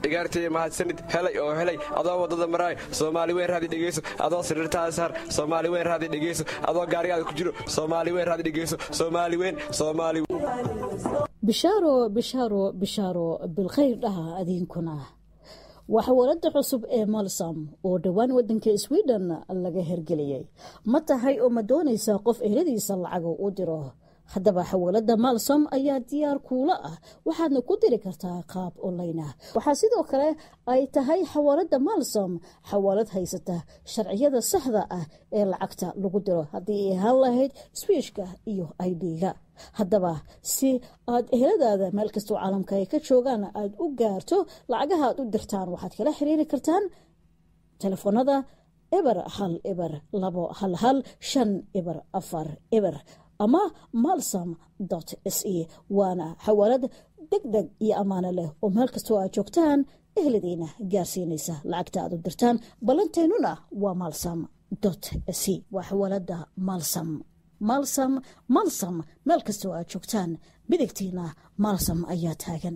dhigaartay mahadsanid helay oo helay adoo waddada maraay soomaali weyn raadi dhegeyso adoo sariirtaada saar soomaali weyn raadi dhegeyso adoo gaarigaada ku jiro soomaali weyn raadi dhegeyso soomaali weyn soomaali bishaaro bishaaro bishaaro bilkhayr dhaha adiinkuna waa xawaalada cusub ee malsam oo dhowaan wadanka sweden laga hergeliyey ma tahay oo ma doonaysaa qof ehladiisa lacaga u diro haddaba xawaalada malsom ayaa diyaar kuula ah waxaadna ku diri kartaa qaab online ah waxaa sidoo kale ay tahay xawaalada malsom xawaalad haysata sharciyada saxda ah ee lacagta lagu diro haddii ay ahaan lahayd swiishka iyo idga haddaba si aad eheladaada meel kastoo caalamka ay ka joogaan aada u gaarto lacagaha aad u dirtaan waxaad kala xiriiri kartaan telefoonada eber hal eber labo hal hal shan eber afar eber ama malsam s e waana xawaalad deg deg iyo ammaano leh oo meel kastoo aad joogtaan ehladiina gaarsiinaysa lacagta aad u dirtaan ballanteennuna waa malsam s e waa xawaalada malsam malsam malsam meel kastoo aad joogtaan midigtiina malsam ayaa taagan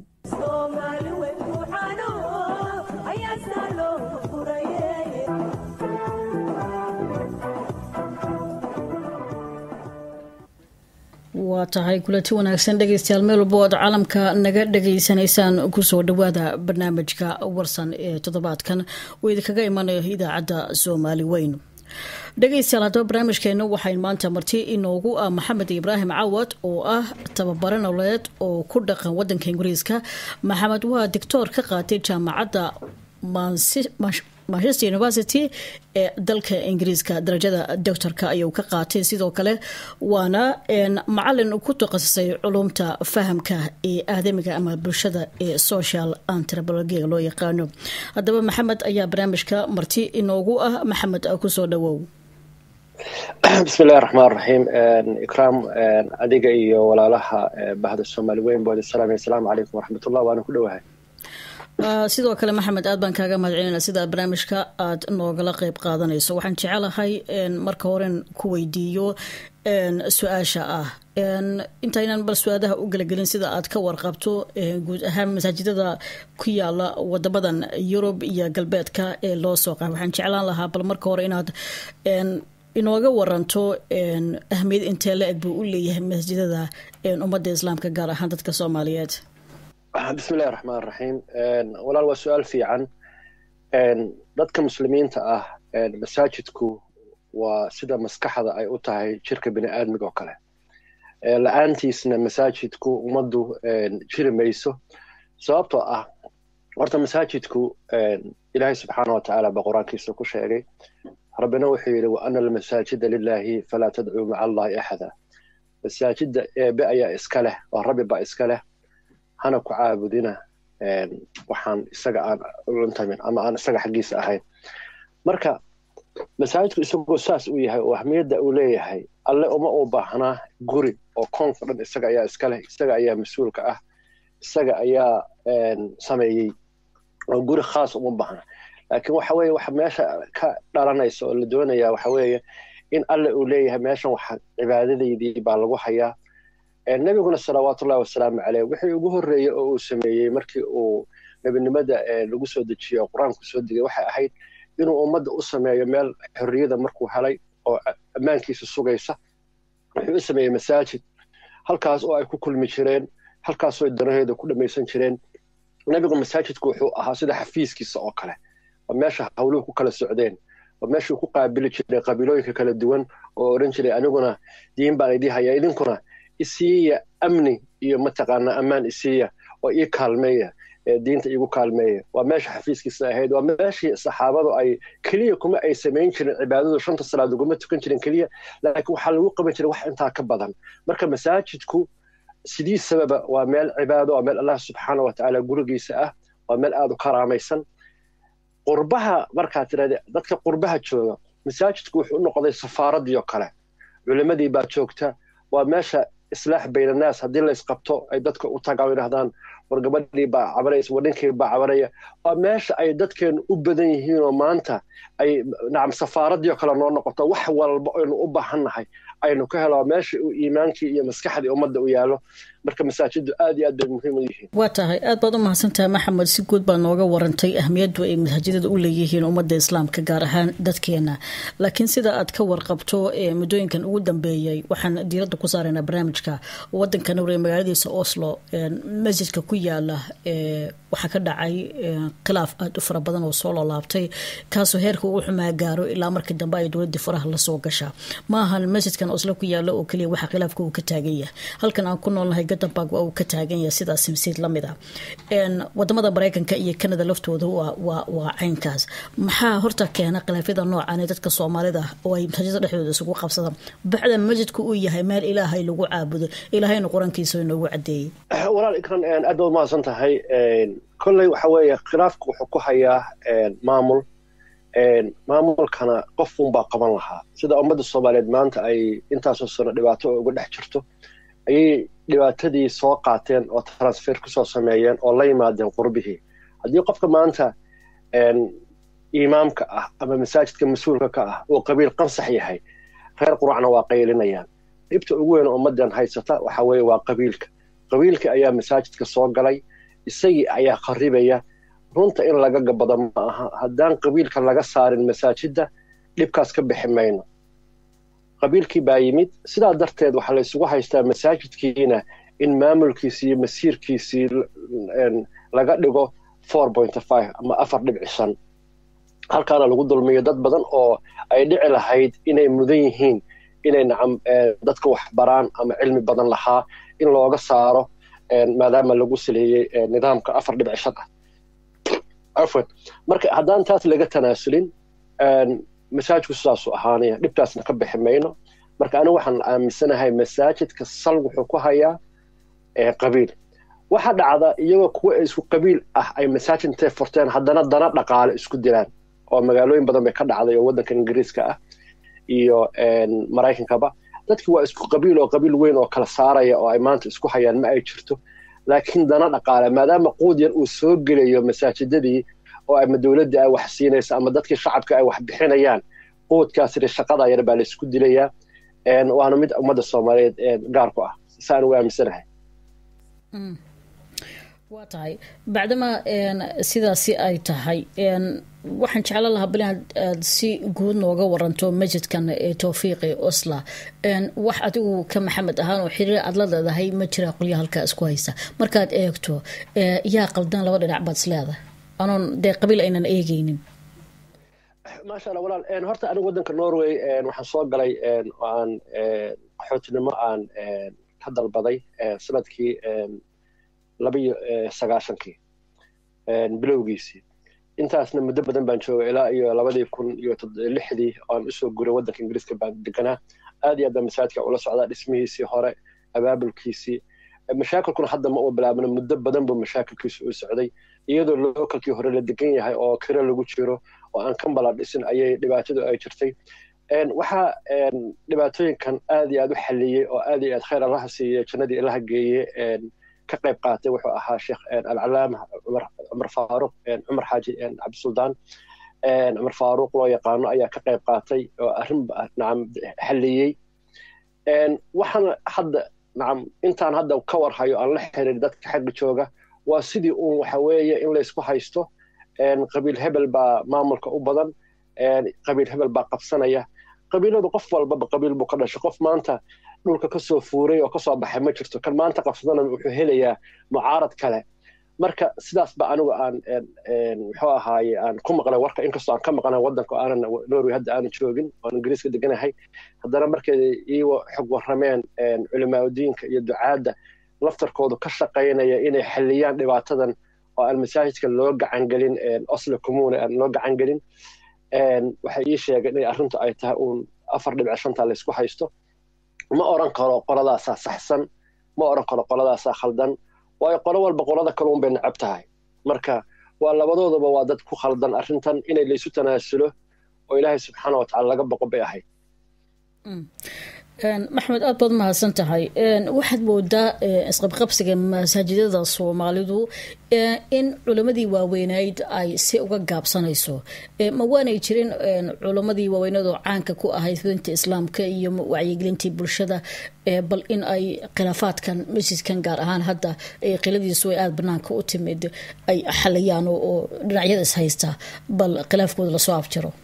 waa tahay kulanti wanaagsan dhegeystayaal meel walbo oad caalamka naga dhageysanaysaan kusoo dhawaada barnaamijka warsan ee toddobaadkan oo idinkaga imanayo idaacadda soomaali weyn dhegeystayaal haddaba barnaamijkeena waxay maanta marti inoogu ah maxamed ibraahim cawad oo ah tababare nololeed oo ku dhaqan wadanka ingiriiska maxamed waa dictoor ka qaatay jaamacadda manchester university ee dalka ingiriiska darajada doctorka ayuu ka qaatay sidoo kale waana macalin ku takhasusay culumta fahamka ee aadamiga ama bulshada ee social antropologiga loo yaqaano haddaba maxamed ayaa barnaamijka marti inoogu ah maxamed kusoo dhawow bismi illahi raxmaan raxiim ikraam adiga iyo walaalaha bahda soomaali weyn bood salaam asalaamu calaykum waraxmatullah waana ku dhowahay sidoo kale maxamed aad baan kaaga mahad celinaa sida barnaamijka aad noogala qeyb qaadanayso waxaan jecelahay marka horen ku weydiiyo su-aasha ah intaynan bal su-aadaha u gelagelin sida aad ka warqabto guud ahaan masaajidada ku yaala wadamadan yurub iyo galbeedka ee loo soo qaay waxaan jeclaan lahaa bal marka hore inaad inooga waranto ahmiyad intee la eg buu u leeyahay masjidada ummadda islaamka gaar ahaan dadka soomaaliyeed bismi illahi raxmaan raxiim walaal waa su-aal fiican dadka muslimiinta ah masaajidku waa sida maskaxda ay u tahay jirka bini aadmiga oo kale la-aantiisna masaajidku ummaddu jiri mayso sababtoo ah horta masaajidku ilaahay subxaana wa tacaala baa qur-aankiisa ku sheegay rabbina wuxuu yidhi wa ana almasaajida lilahi falaa tadcuu maca allahi axada masaajidda eebe ayaa iska leh oo rabbi baa iska leh hana ku caabudina waxaan isaga aan luntamin ama aan isaga xaggiisa ahayn marka masaajidku isagoo saas uu yahay oo ahmiyadda uu leeyahay alle uma uu baahnaa guri oo koonka dhan isaga ayaa iska leh isaga ayaa mas-uulka ah isaga ayaa sameeyey oo guri khaas uma baahna laakiin waxa weeye waxa meesha ka dhalanaysa oo la doonaya waxa weeye in alle uu leeyahay meeshan waxa cibaadadaydii baa lagu hayaa nebiguna salawaatullahi wasalaamu caleyh wixii ugu horreeyey oo uu sameeyey markii uu nebinimada lagu soo dejiyo qur-aanku soo degay waxay ahayd inuu ummadda u sameeyo meel xorriyada markuu helay oo ammaankiisa sugaysa wuxuu u sameeyey masaajid halkaas oo ay ku kulmi jireen halkaasoo danaheeda ku dhammaysan jireen nebigu masaajidku wuxuu ahaa sida xafiiskiisa oo kale oo meesha hawluhu ku kala socdeen oo meeshuu ku qaabili jiray qabiilooyinka kala duwan oo odhan jiray aniguna diin baan idii hayaa idinkuna isiiya amni iyo mataqaanaa ammaan isiiya oo ii kaalmeeya diinta iigu kaalmeeya waa meesha xafiiskiisa ahayd waa meeshii saxaabadu ay keliya kuma ay samayn jirin cibaadadu shanta salaad uguma tukan jirin keliya laakiin waxaa lagu qaban jiray wax intaa ka badan marka masaajidku sidiisababa waa meel cibaado waa meel allah subxaana wa tacaala gurigiisa ah waa meel aada u karaamaysan qurbaha markaad tirahda dadka qurbaha jooga masaajidku wuxuu u noqday safaaradii oo kale culimadii baa joogta waa meesha islaax baynanaas haddii laysqabto ay dadka u tagaan o yidhahdaan war gabadhii baa cabanaysa war ninkii baa cabanaya waa meesha ay dadkeenu u badan yihiinoo maanta ay nacam safaaradii oo kale noo noqoto wax walba aynu u baahannahay aynu ka helo meesha uu iimaankii iyo maskaxdii ummadda u yaallo marka masaajiddu aad iyo aad bay muhiim u yihiin waa tahay aad baad u mahadsantahay maxamed si guud baa nooga warantay ahmiyaddu ay masaajidada u leeyihiin ummadda islaamka gaar ahaan dadkeena laakiin sida aad ka warqabto muddooyinkan ugu dambeeyey waxaan diiradda ku saaraynaa barnaamijka wadanka norway magaaladiisa oslo masjidka ku yaala waxaa ka dhacay khilaaf aada u fara badan oo soo loolaabtay kaasoo heerka ugu xumaa gaaro ilaa markii dambe ay dowladii faraha lasoo gashaa ma ahan masjidkan oslo ku yaala oo keliya waxaa khilaafka uu ka taagan yahay halkan aan ku noolnahay gadanbag waa uu ka taagan yahay sidaas masiid lamid ah wadamada mareykanka iyo kanada laftooda waa caynkaas maxaa horta keena khilaafyada noocan ee dadka soomaalida oo ay masaajida dhexdooda isugu qabsadaan bacda masjidku uu yahay meel ilaahay lagu caabudo ilaahayna qur-aankiisa inoogu cadeeyey walaal ikran aad baad umahadsan tahay kolley waxa weeye khilaafku wuxuu ku hayaa maamul maamulkana qof unbaa qaban lahaa sida ummadda soomaaliyeed maanta ay intaasoo sano dhibaato uga dhex jirto ayay dhibaatadii soo qaateen oo transfer kusoo sameeyeen oo la yimaadeen qurbihii haddii qofka maanta imaamka ah ama masaajidka mas-uulka ka ah uu qabiil qansax yahay reer quracna waa qaylinayaan dhibta ugu weyn ummaddan haysata waxa weeye waa qabiilka qabiilka ayaa masaajidka soo galay isagii ayaa kharibaya runta in laga gabado ma aha haddaan qabiilka laga saarin masaajidda dhibkaas ka bixi mayno qabiilkii baa yimid sidaa darteed waxaa laysugu haystaa masaajidkiina in maamulkiisii iyo masiirkiisii laga dhigo ama afar dhibci shan halkaana lagu dulmiyo dad badan oo ay dhici lahayd inay mudan yihiin inay nacam dadka wax baraan ama cilmi badan lahaa in looga saaro maadaama lagu saleeyey nidaamka afar dhibci shan ah afwan marka haddaan taas laga tanaasulin masaajidku sidaasuu ahaanaya dhibkaasna ka bixi mayno marka anigu waxaan aaminsanahay masaajidka sal wuxuu ku hayaa qabiil waxa dhacda iyagoo kuwa isku qabiil ah ay masaajid intay furteen haddana dana dhaqaale isku dilaan oo magaalooyin badan bay ka dhacday oo waddanka ingiriiska ah iyo maraykankaba dadkii waa isku qabiil oo qabiil weyn oo kala saaraya oo ay maanta isku hayaan ma ay jirto laakiin dana dhaqaale maadaama quud yar uu soo gelayo masaajidadii oo ama dowladdii ay wax siinaysa ama dadkii shacabka ay wax bixinayaan quudkaasina shaqada yar baa la isku dilayaa waana mid ummadda soomaaliyeed gaar ku ah saan ugu aaminsanahay waa tahay bacdama sidaasi ay tahay waxaan jeclaan lahaa bal inaad si guud nooga waranto masjidkan ee towfiiqi osla wax adigu ka maxamed ahaan oo xiriir aad la leedahay ma jira qolya halkaa isku haysa markaad eegto yaa qaldan laba dhinac baad isleedahay anoon dee qabiil aynan eegeynin maasha allah walaal horta anigu waddanka norway waxaan soo galay oo aan qaxootinimo aan ka dalbaday sanadkii labiyo sagaashankii bilowgiisii intaasna muddo badan baan joogay ilaa iyo labadii kun iyo lixdii oan usoo guray waddanka ingiriiska baan deganaa aad iyo aad baan masaajidka ula socdaa dhismihiisii hore abaabulkiisii mashaakilkuna hadda ma uu bilaabna muddo badan buu mashaakilkiisu u socday iyadoo lookalkii hore la degan yahay oo kiro lagu jiro oo aan kambala dhisin ayay dhibaatadu ay jirtay waxaa dhibaatooyinkan aad iyo aad u xalliyey oo aad iyo aad khayr allaha siiyey jannadii ilaha geeye ka qayb qaatay wuxuu ahaa sheekh alcalaama cumar faaruq cumar xaaji cabdisuldaan cumar faaruq loo yaqaano ayaa ka qayb qaatay oo arrin nacam xalliyey waxaana hadda nacam intaan hadda ka warhayo aan la xiriir dadka xagga jooga waa sidii uun waxa weeye in laysku haysto qabiil hebel baa maamulka u badan qabiil hebel baa qabsanaya qabiiladu qof walbaba qabiil buu ka dhashay qof maanta dhulka kasoo fuuray oo kasoo baxay ma jirto kan maanta qabsadana wuxuu helayaa mucaarad kale marka sidaas ba anigu aan muxuu ahaaye aan ku maqlay warka inkastoo aan ka maqnay waddanka aanan norway hadda aanan joogin oan ingiriiska deganahay haddana markay iiwa xog warrameen culimaauddiinka iyo ducaadda laftarkoodu ka shaqaynaya inay xalliyaan dhibaatadan oo aan masaajidka loo gacangelin oslo commune aan loo gacangelin waxay ii sheegeen inay arrintu ay tahay uun afar dhibic shanta laysku haysto ma oran karo qoladaasaa saxsan ma oran karo qoladaasaa khaldan waayo qolo walba qolada kaluun bay necab tahay marka waa labadoodaba waa dad ku khaldan arrintan inay laysu tanaasulo oo ilaahay subxaana wa tacala laga boqo bay ahayd maxmed aad baad mahadsan tahay waxaad moodaa isqabqabsiga masaajidada soomaalidu in culimmadii waaweyneyd ay si uga gaabsanayso ma waanay jirin culimmadii waaweyneedoo caanka ku ahayd fidinta islaamka iyo wacyigelintii bulshada bal in ay khilaafaadkan masjidkan gaar ahaan hadda qiladiisu ay aada banaanka u timid ay xalayaan oo dhinacyada is haysta bal khilaafkooda lasoo afjaro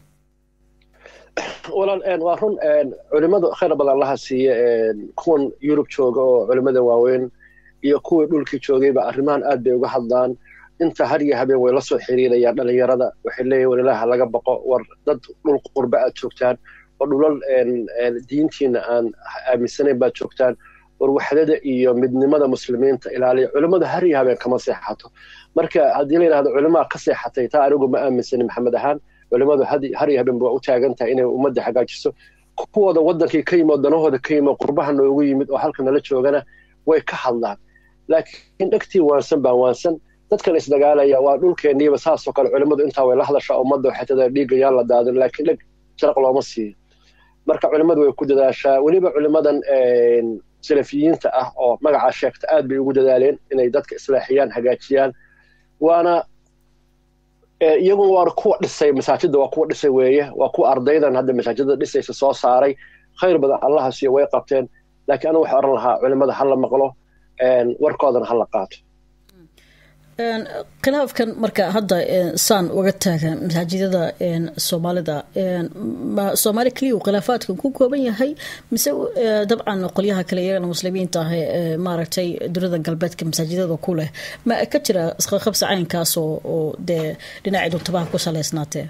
walaal waa run culimadu khayr badan laha siiye kuwan yurub jooga oo culimada waaweyn iyo kuwii dhulkii joogayba arrimahan aad bay uga hadlaan inta har iyo habeen way la soo xiriirayaan dhalinyarada waxay leeyihin walilaha laga baqo war dad dhul qurbe aad joogtaan oo dhulal diintiina aan aaminsanayn baad joogtaan war waxdada iyo midnimada muslimiinta ilaaliya culimmadu har iyo habeen kama seexato marka haddii la yidhahdo culimaa ka seexatay taa anigu ma aaminsanin maxamed ahaan culimadu har iyo habeen waa u taagan tahay inay ummadda hagaajiso kuwooda waddankii ka yimid danahooda ka yimid qurbaha noogu yimid oo halka nala joogana way ka hadlaan laakiin dhegtii waansan baan waansan dadkan isdagaalaya waa dhulkeenniiba saasoo kale culimmadu intaa way la hadashaa ummadda waxay tada dhiigga yaan la daadin laakiin dheg jaraq looma siiyo marka culimmadu way ku dadaashaa weliba culimmadan salafiyiinta ah oo magacaa sheegta aad bay ugu dadaaleen inay dadka islaaxiyaan hagaajiyaan waana iyaguna waa kuwa dhisay masaajidda waa kuwa dhisay weeye waa kuwa ardaydan hadda masaajidda dhisaysa soo saaray khayr badan allaha siiyo way qabteen laakiin anigu waxaa oran lahaa culimmada ha la maqlo warkoodana ha la qaato khilaafkan marka hadda saan uga taagan masaajidada soomaalida soomaali keliya uu khilaafaadkan ku kooban yahay mise dabcan qolyaha kale iyagana muslimiinta ah ee maaragtay dunida galbeedka masaajidada ku leh ma ka jira isqaqabsi caynkaas oo dee dhinacii duntabaha ku salaysnaatee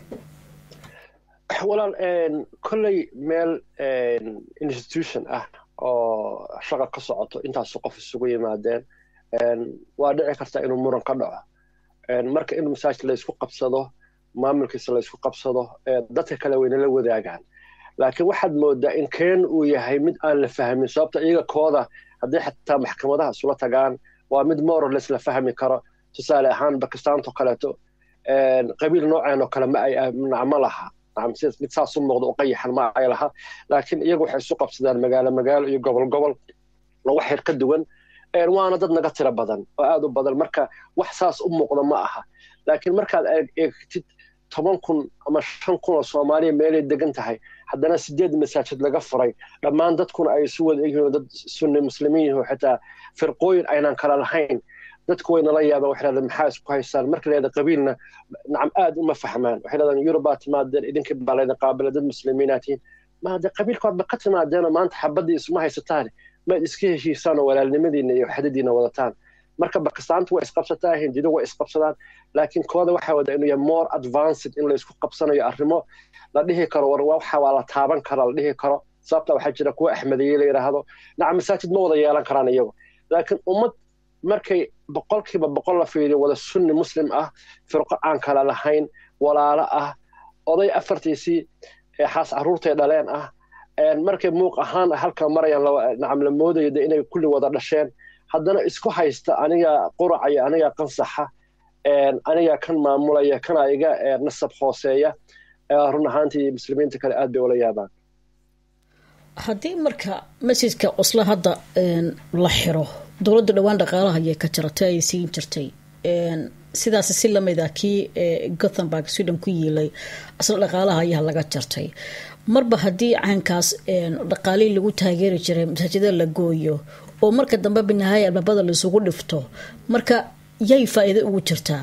walaal kolley meel institution ah oo shaqa ka socoto intaasu qof isugu yimaadeen waa dhici karta inuu muran ka dhaco marka in masaajid laysku qabsado maamulkiisa laysku qabsado dadka kale wayna la wadaagaan laakiin waxaad moodaa in keen uu yahay mid aan la fahmin sababta iyaga kooda haddii xataa maxkamadaha isula tagaan waa mid morales la fahmi karo tusaale ahaan bakistaanto kaleeto qabiil nooceen oo kale ma ay ma laha mid saas u muuqda u qayaxan ma ay laha laakiin iyagu waxay isu qabsadaan magaalo magaalo iyo gobol gobol wax yar ka duwan waana dad naga tiro badan oo aad u badan marka wax saas u muuqda ma aha laakiin markaad eegtid toban kun ama shan kun oo soomaaliya meelay degan tahay haddana sideed masaajid laga furay dhammaan dadkuna ay isu wada egyihiin dad sunni muslimiin yihiin xitaa firqooyin aynan kala lahayn dadku way nala yaabaan waxay leedahay maxaa isku haystaan marka leeda qabiilna nacam aad uma fahmaan waxay leedahay yurubaa timaadeen idinka baa laydin qaabila dad muslimiinaad tihiin maade qabiilkoodba ka timaadeenoo maanta xabaddii isuma haysataan maad iska heshiisaan oo walaalnimadiina iyo xadadiina wadataan marka bakistaanta waa isqabsataa hindidu waa isqabsadaan laakiin kooda waxaa wada inuu yahay more advanced in laysku qabsanayo arrimo la dhihi karo war waxa waa la taaban kara la dhihi karo sababta waxaa jira kuwa axmediye la yidhaahdo nacam masaajid ma wada yeelan karaan iyagu laakiin ummad markay boqolkiiba boqol la fiiriyo wada sunni muslim ah firqo aan kala lahayn walaalo ah oday afartiisii xaas carruurtay dhaleen ah markay muuq ahaan halka marayaan nacam la moodayo de inay kulli wada dhasheen haddana isku haysta aniga quracaya aniga qansaxa aniga kan maamulaya kana iga nasab hooseeya run ahaantii muslimiinta kale aad bay ula yaabaan haddii marka masjidka cuslo hadda la xiro dowladda dhowaan dhaqaalaha ayay ka jaratay ay siin jirtay sidaas si lamida kii gothenburg sweden ku yiilay asla dhaqaalaha ayaa laga jartay marba haddii caynkaas dhaqaalihii lagu taageeri jiray masaajida la gooyo oo marka dambe binahaaya albaabada laisugu dhifto marka yay faa'iido ugu jirtaa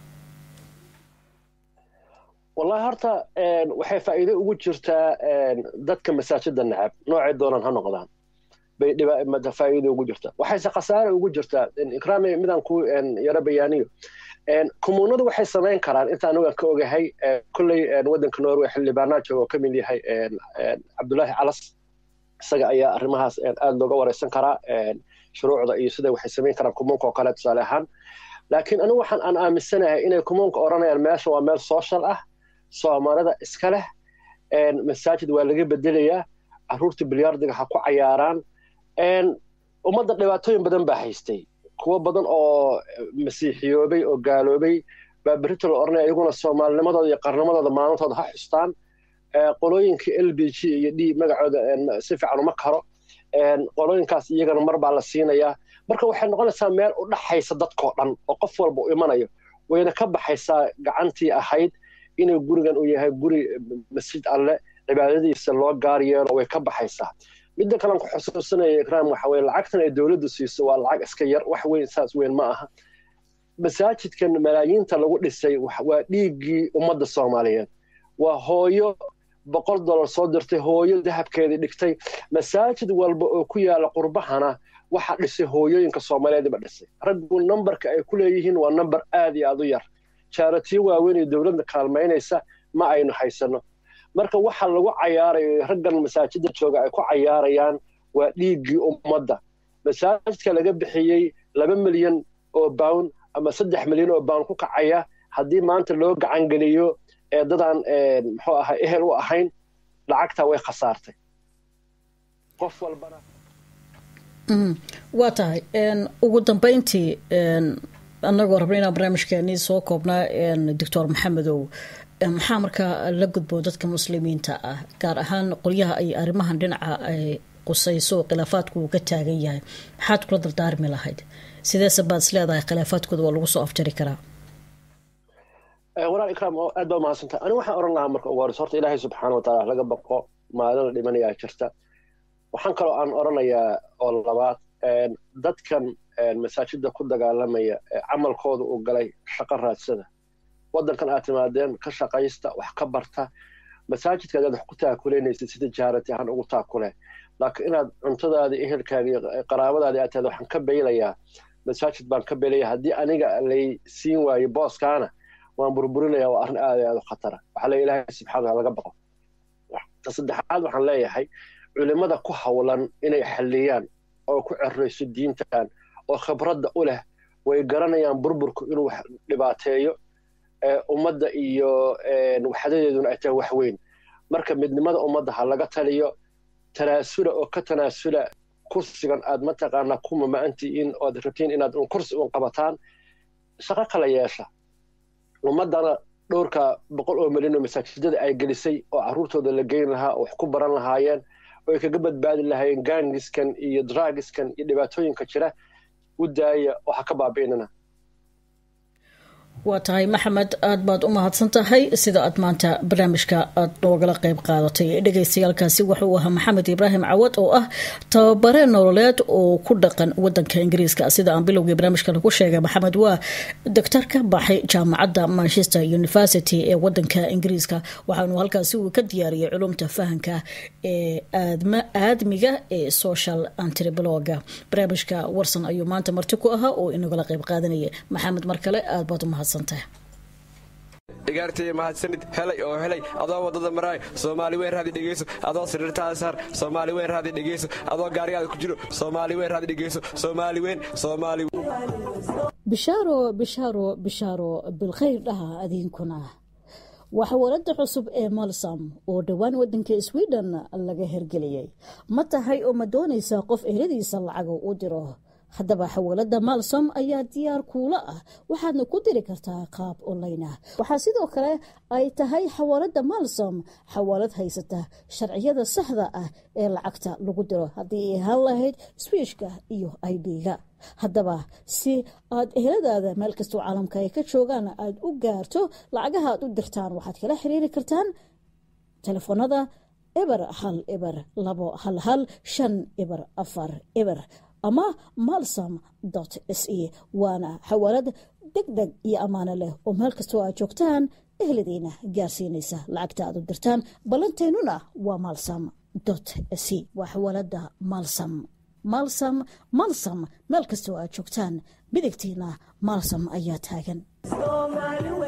wallahi horta waxay faa'iido ugu jirtaa dadka masaajida nacab noocay doonaan ha noqdaan bay faa'iido ugu jirtaa waxayse khasaare ugu jirtaa ikraami midaan ku yaro bayaaniyo kumuunadu waxay samayn karaan inta aniga ka ogahay kolley waddanka norway xildhibaanaa jooga oo ka mid yahay cabdullaahi calas isaga ayaa arrimahaas aad looga wareysan karaa shuruucda iyo sida waxay samayn karaan kumuunka oo kale tusaale ahaan laakiin anigu waxaan aan aaminsanahay inay kumuunka odhanayaan meesha waa meel social ah soomaalida iska leh masaajid waa laga bedelayaa carruurta bilyaardiga ha ku cayaaraan ummadda dhibaatooyin badan baa haystay kuwo badan oo masiixiyoobay oo gaaloobay baa berito la odhanaya iyaguna soomaalinimadooda iyo qarnimadooda maalintooda ha xustaan qolooyinka l b g iyo d magacooda si fiican uma karo qolooyinkaas iyagana mar baa la siinayaa marka waxay noqonaysaa meel u dhaxaysa dadkoo dhan oo qof walba u imanayo wayna ka baxaysaa gacantii ahayd inuu gurigan uu yahay guri masjid alle cibaadadiisa loo gaar yeelo way ka baxaysaa midda kalean ku xusuusanaya ikraam waxa weye lacagtan ay dowladdu siiso waa lacag iska yar wax weyn saas weyn ma aha masaajidkan malaayiinta lagu dhisay waa dhiiggii ummadda soomaaliyeed waa hooyo boqol dollar soo dirtay hooyo dahabkeedii dhigtay masaajid walba oo ku yaala qurbahana waxa dhisay hooyooyinka soomaaliyeedba dhisay raggu nambarka ay ku leeyihiin waa namber aad iyo aad u yar jaaratiyo waaweyn iyo dowladda kaalmaynaysa ma aynu haysano marka waxa lagu cayaarayo raggan masaajidda jooga ay ku cayaarayaan waa dhiiggii ummadda masaajidka laga bixiyey laba milyan oo bawn ama saddex milyan oo bawn ku kacaya haddii maanta loo gacangeliyo dadaan muxuu ahaa ehel u ahayn lacagtaa way khasaartay qof walbana waa tahay ugu dambeyntii annagoo rabna inaan barnaamijkeenii soo koobnaa doctor maxamedow maxaa markaa la gudbo dadka muslimiinta ah gaar ahaan qolyaha ay arrimahan dhinaca ay qusayso oo khilaafaadku uu ka taagan yahay maxaad kula dardaarmi lahayd sideese baad is leedahay khilaafaadkooda waa lagu soo afjari karaa walaal ikraam aad baa umahadsantahay ani waxaan oran lahaa marka ugu horeysa horta ilaahay subxaana wa tacaala laga baqo maalin la dhimanayaa jirta waxaan kaloo aan oranayaa oo labaad dadkan masaajidda ku dagaalamaya ee camalkooda uu galay shaqo raadsada waddankan aad timaadeen ka shaqaysta wax ka barta masaajidka adaad wax ku taakuleynaysid sida jaarati ahaan ugu taakule laakiin inaad cuntadaada ehelkaaga iyo qaraabadaada aad tahda waxaan ka beylayaa masaajid baan ka beylaya haddii aniga lay siin waayo booskaana waan burburinaya waa arrin aad aad u khatara waxaa le ilaahay subxana wataala laga baqo ta saddexaad waxaan leeyahay culimmada ku hawlan inay xalliyaan oo ku cerrayso diintan oo khibradda u leh way garanayaan burburku inuu wax dhibaateeyo ummadda iyo waxdadeeduna ay tahay wax weyn marka midnimada ummadda ha laga taliyo tanaasula oo ka tanaasula kursigan aad mataqaanaa ku mama'antihiin oad rabtiin inaad un kursi un qabataan shaqo kala yeesha ummaddana dhowrka boqol oo milyan oo masaajidada ay gelisay oo carruurtooda la geyn lahaa oo wax ku baran lahaayeen oo ay kaga badbaadi lahaayeen gaangiskan iyo dragiskan iyo dhibaatooyinka jira u daaya oo ha ka baabi'inana waa tahay maxamed aad baad u mahadsan tahay sida aad maanta barnaamijka aad noogala qeyb qaadatay dhegeystayaalkaasi wuxuu ahaa maxamed ibraahim cawad oo ah tababare nololeed oo ku dhaqan wadanka ingiriiska sida aan bilowgii barnaamijka lagu sheegay maxamed waa doctor ka baxay jaamacadda manchester university ee wadanka ingiriiska waxaanu halkaasi uu ka diyaariyay culumta fahanka ee aadmiga ee social antribloga barnaamijka warsan ayuu maanta marti ku ahaa oo inagala qeyb qaadanaya maxamed mar kale aad baad u mahadsan igaartay mahadsanid helay oo helay adoo wadada maraay soomaali weyn raadi dhegeyso adoo sariirtaada saar soomaali weyn raadi dhegeyso adoo gaarigaada ku jiro soomaali weyn raadi dhegeyso soomaali weyn soomaali bishaaro bishaaro bishaaro bilkhayr dhaha adiinkuna waxa walada cusub ee malsam oo dhowaan wadanka sweden laga hergeliyey ma tahay oo ma doonaysaa qof ehladiisa lacaga u diro haddaba xawaalada malsom ayaa diyaar kuula ah waxaadna ku diri kartaa qaab online ah waxaa sidoo kale ay tahay xawaalada malsom xawaalad haysata sharciyada saxda ah ee lacagta lagu diro haddii ay ahaan lahayd swiishka iyo idga haddaba si aad eheladaada meel kastoo caalamka ay ka joogaan aad u gaarto lacagaha aad u dirtaan waxaad kala xiriiri kartaan telefoonada eber hal eber labo hal hal shan eber afar eber ama malsam s e waana xawaalad deg deg iyo ammaano leh oo meel kastoo aad joogtaan ehladiina gaarsiinaysa lacagta aad u dirtaan ballanteennuna waa malsam s e waa xawaalada malsam malsam malsam meel kastoo aad joogtaan midigtiina malsam ayaa taagan